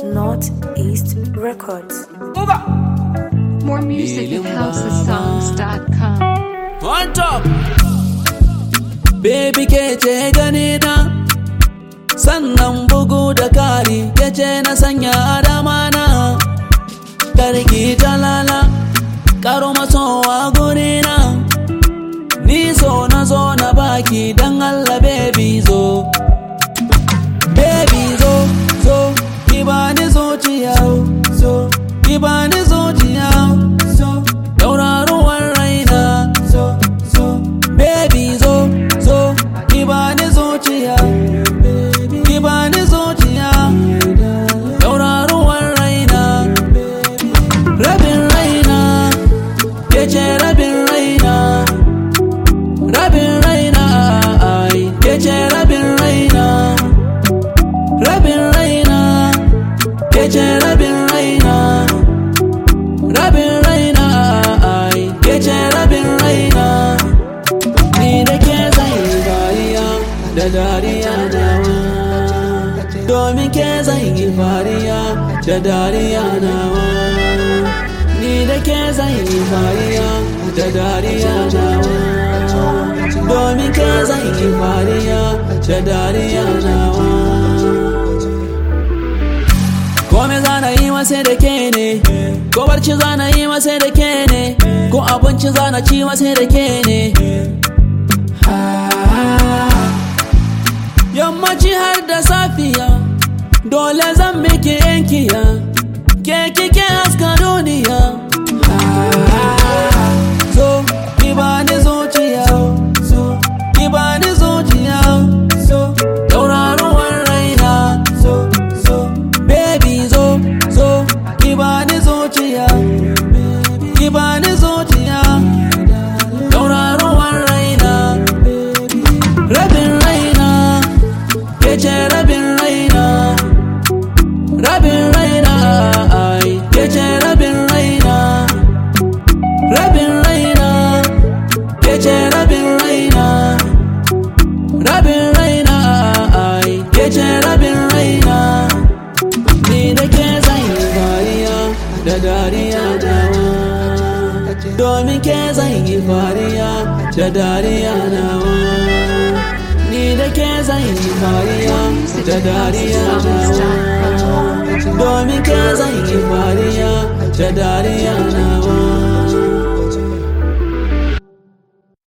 Northeast Records. More music at housesongs.com. On top Baby ke ce gani na Sannan bugu da kari ke ce na sanya adama na Karki talala Karo masowa guri na Ni so na zo na baki dan Allah baby zo Baby zo zo Ki bani zuciya zo Ki bani zuciya zo Dauraruwar raina zo zo Baby zo zo Ki bani zuciya Ki bani zuciya Dauraruwar raina Rabin raina Ke ce rabin raina Rabin raina ai Ke ce rabin raina Rabin raina Ke ce rabin raina Rabin raina ai Ke ce rabin raina Ni da ke zai dariya Da dariya nawa Domin ke zai yi fariya Da dariya nawa Ni da ke zai yi fariya Da dariya nawa Domin ke zai yi fariya Da dariya nawa Kome zana yi masa da ke ne Ko barci zana yi masa da ke ne Ko abinci zana ci masa da ke ne Yammaci har da safiya Dole zan miki yankiya Ke kike haska duniya So, ki bani zuciya So, ki bani zuciya So, tauraruwar raina So, so, baby zo, zo Ki bani zuciya Ki bani zuciya Tauraruwar raina Rabin raina Ke ce rabin raina Rabin raina ai Ke ce rabin raina Rabin raina Ke ce rabin raina Rabin raina ai Ke ce rabin raina Ni da ke zai fariya Da dariya nawa Domin ke zai yi fariya Da dariya nawa Ni da ke zai yi fariya Da dariya nawa Domin ke zai yi fariya Da dariya nawa